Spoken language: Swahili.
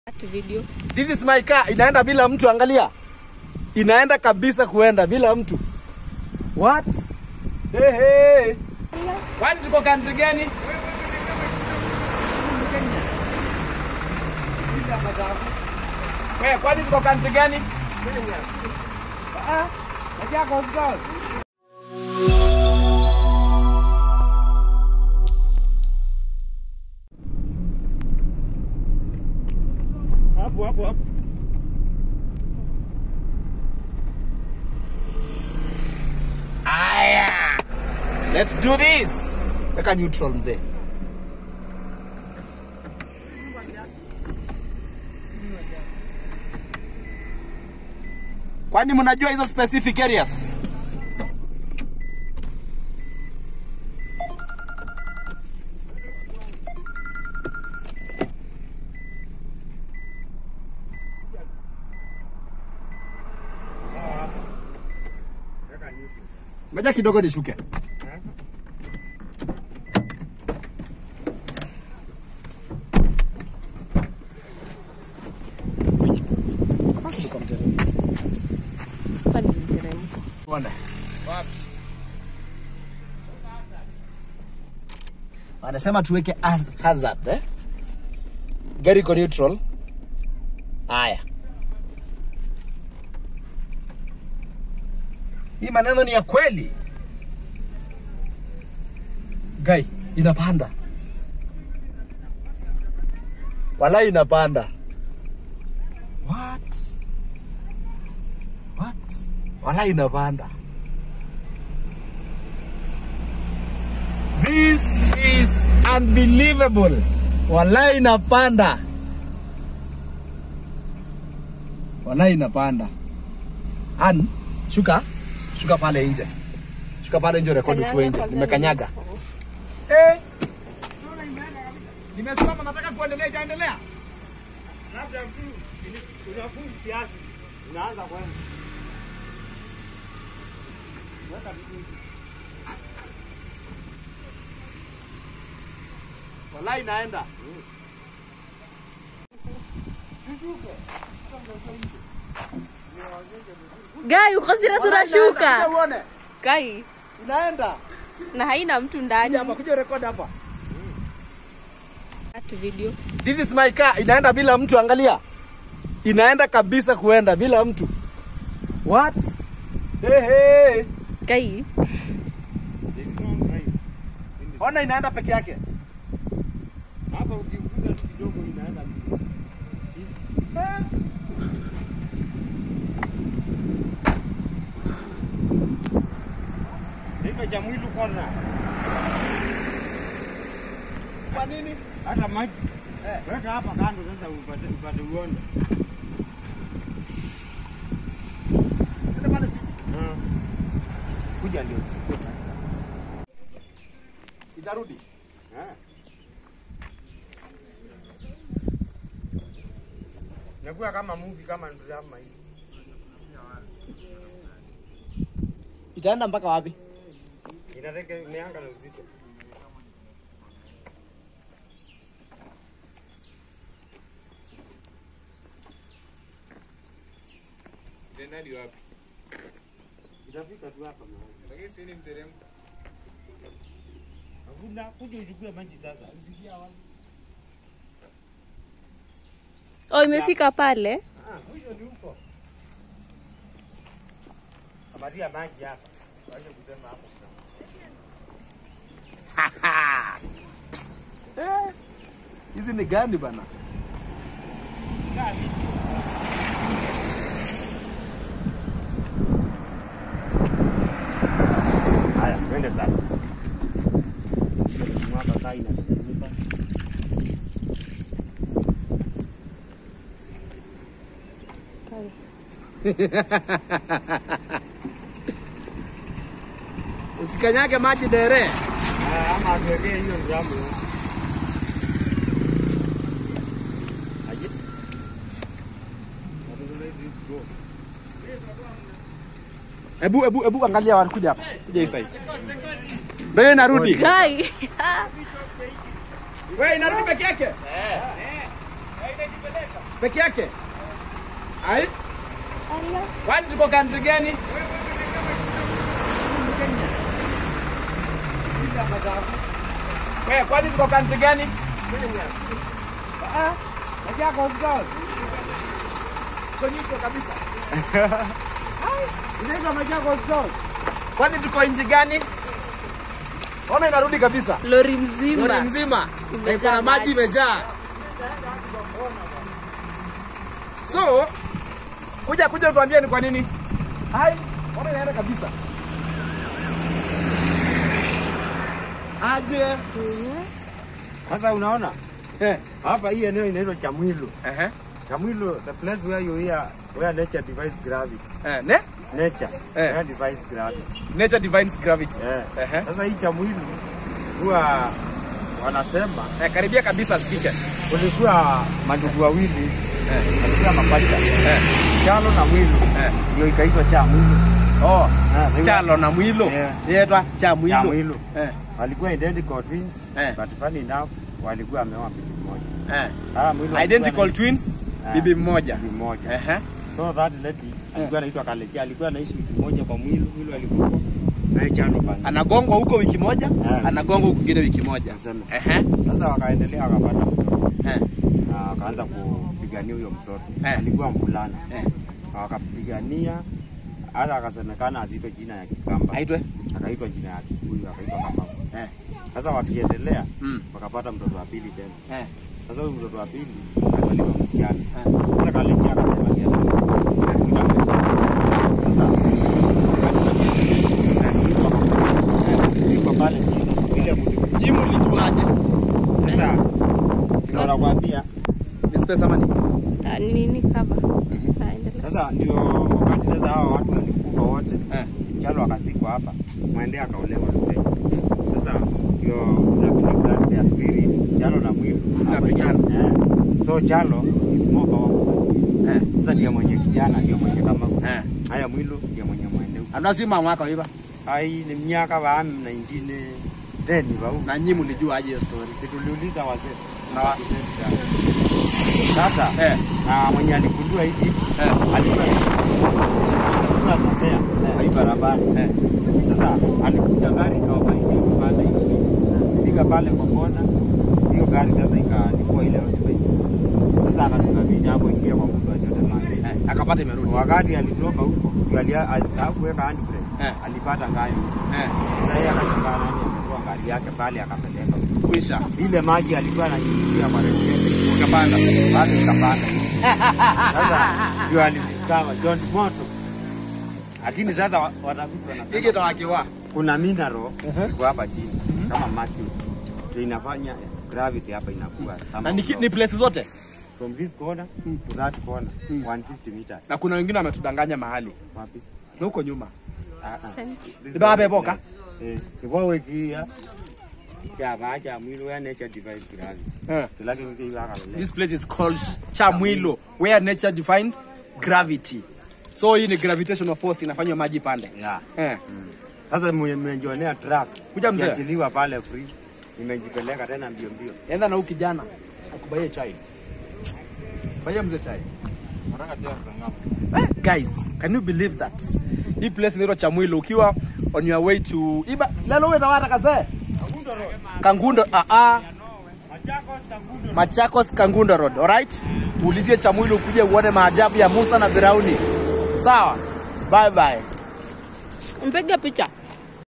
video. This is my car. Inaenda bila mtu, angalia. Inaenda kabisa kuenda bila mtu. What? Hey, hey. Kwani tuko country gani? Wewe kwani tuko country gani? Ah, najua Coast Coast. Hapo hapo hapo. Aya. Let's do this. Weka neutral mzee. Kwani mnajua hizo specific areas? Ngoja kidogo nishuke. Basi niko mteremko. Hapa ni mteremko. Tuone. Wanasema tuweke haz- hazard eh? Gari iko neutral. Haya. Hii maneno ni ya kweli. Gai, inapanda. Wala inapanda. What? What? Wala inapanda. This is unbelievable. Wala inapanda. Wala inapanda. An, shuka. Shuka pale nje. Shuka pale nje rekodi ukiwa nje. Nimekanyaga. Eh. Nimesimama nataka kuendelea itaendelea. Labda tu unafuu kiasi. Unaanza kwenda. Weka vitu. Wala inaenda. Gai, uko serious unashuka? Uone. Gai, Inaenda. na haina mtu ndani. Hapa kuja rekodi hapa. At video. This is my car. Inaenda bila mtu, angalia. Inaenda kabisa kuenda bila mtu. What? Hey, hey. Gai, It's long drive. Ona inaenda peke yake. Hapa ukiguza tu kidogo inaenda. Hivyo cha mwili kona. Kwa nini? Hata maji. Weka hapa kando sasa upate upate uone. Nenda pale chini. Ah. Kuja ndio. Itarudi. Ah. Nakuwa kama movie kama drama hii. Itaenda mpaka wapi? Inategemeanga na uzito. Tenali wapi? Itafika tu hapa mahali. Lakini si ni mteremko. Hakuna kuja uchukue maji sasa. oh, imefika pale. Ah, huyo ni huko. Kamatia maji hapa. Waje kusema hapo. Eh. Hizi ni gani bana? Kaa vipi? Haya, twende sasa. Mwaka saa inateremka. Usikanyage maji dere. Ah, ama tuwekee hiyo njamu. Aje. Ebu ebu ebu angalia wanakuja hapa. Kuja hii side. Ndio inarudi. Gai. Wewe inarudi peke yake? Eh. Eh. Hainajipeleka. Peke yake? Ai? Kwani tuko country gani? Wewe kwani tuko country gani? Ah, Machakos Girls. tuko nyuko kabisa. Inaitwa Machakos Girls. Kwani tuko nchi gani? Ona inarudi kabisa. Lori mzima. Lori mzima. Imejaa Iko na maji maji. imejaa. So, kuja kuja utuambie ni kwa nini? Hai, ona inaenda kabisa. Aje. Sasa unaona Eh. hapa hii eneo inaitwa Chamwilo. Ehe. Chamwilo, the place where you hear where nature defies gravity. Eh, ne? Nature Eh. where defies gravity. Nature defines gravity. Eh. Ehe. Sasa hii Chamwilo huwa wanasema Eh, karibia kabisa sikike. kulikuwa mandugu wawili Eh. walikuwa mapacha Eh. Chalo na Mwilo Eh. ndio ikaitwa Chamwilo. Oh, Ah, they chalo na mwilo. Yeah. Yetwa cha mwilo. Chamwilo. Eh. walikuwa identical twins Eh. but funny enough walikuwa wameoa bibi moja. Eh. Ah, Mwilo alikuwa Identical na- twins, Ah. bibi mmoja. bibi moja. Ehe. So that lady alikuwa anaitwa Kalechi, alikuwa anaishi wiki moja kwa Mwilo, Mwilo alikuwa naye Chano pale. Anagongwa huko wiki moja, Eh. anagongwa huko kwingine wiki moja. Tuseme. Ehe. Sasa wakaendelea wakapata mtoto Eh. na wakaanza kupigania huyo mtoto. Eh. Alikuwa mvulana. Eh. Wakapigania hata akasemekana azitwe jina ya Kikamba. Aitwe? Akaitwa jina ya Kikuyu, akaitwa Kamau. Eh. Sasa wakiendelea Mm. wakapata mtoto wa pili tena. Eh. Sasa huyu mtoto wa pili akazaliwa msichana. Eh. Sasa Kalechi akasema ndiye atakuita mtoto. Sasa iko pale chini ile mtu. Jimu lijuaje? Sasa tunaona kwambia Ni space ama nini? Ah, ni nini kaba? Ah, endelea. sasa ndio wakati sasa hawa watu walikufa wote, Eh. Chalo akazikwa hapa, Mwende akaolewa Lute. Sasa ndio tuna believe that their spirits Chalo na Mwili Zinapigana. Eh. So Chalo is more powerful. Eh. Sasa ndiye mwenye kijana, ndio mwenye kama Eh. haya Mwilu ndiye mwenye Mwende. Anazima mwaka hiva. Ai ni miaka wa 19 10 bau. Na nyinyi mlijuaje hiyo story? Situliuliza wazee. Na wa- Sasa Eh. na mwenye aligundua hivi Eh. alikuwa alikuwa Sambea kwa hii barabara. Eh. Sasa alikuja gari ikawafaidia kupanda hivi. Fika pale kwa kona, hiyo gari sasa ikalikuwa ile hospitali. Sasa akasimamisha hapo ingia kwa mtu achote mande. Eh. Akapata imerudi. Wakati alitoka huko, ndio alia- alisahau kuweka handbrake. Eh. Alipata ngari. Eh. Sasa yeye akashangaa nani ametoa gari yake pale akapeleka. Kuisha. Ile maji alikuwa ananyunyizia kwa radiator Ukapanda. bado ikapanda hivi. Sasa ndio alidiscover John Moto. Lakini sasa wa- watafiti wanasema Hiki tawakiwa. kuna mineral iko hapa chini kama mercury ndio inafanya gravity hapa inakuwa Na sama ni, ki- ni place zote. from this corner to that corner 150 meters Na kuna wengine wametudanganya mahali. wapi Na huko nyuma. ah ah Asante. This is Iba the beboka? place. eh ibo wekia cha bacha mwili wa nature device gravity Eh. tulake wiki iba kalele This place is called Chamwilo, where nature defines gravity. So hii ni gravitational force inafanywa maji pande. yeah Eh. sasa mmejionea truck Kuja mzee. ikiachiliwa pale free imejipeleka tena mbio mbio Enda na huyu kijana akubaie chai. Baie mzee chai. Eh, guys, can you believe that? Hii place inaitwa Chamwilo ukiwa on your way to Iba lelo wewe tawata kaze. Kangundo ah ah Machakos Kangundo Road, alright? Uulizie Chamwilo ukuje uone maajabu ya Musa na Firauni. Sawa? Bye bye. Mpige picha.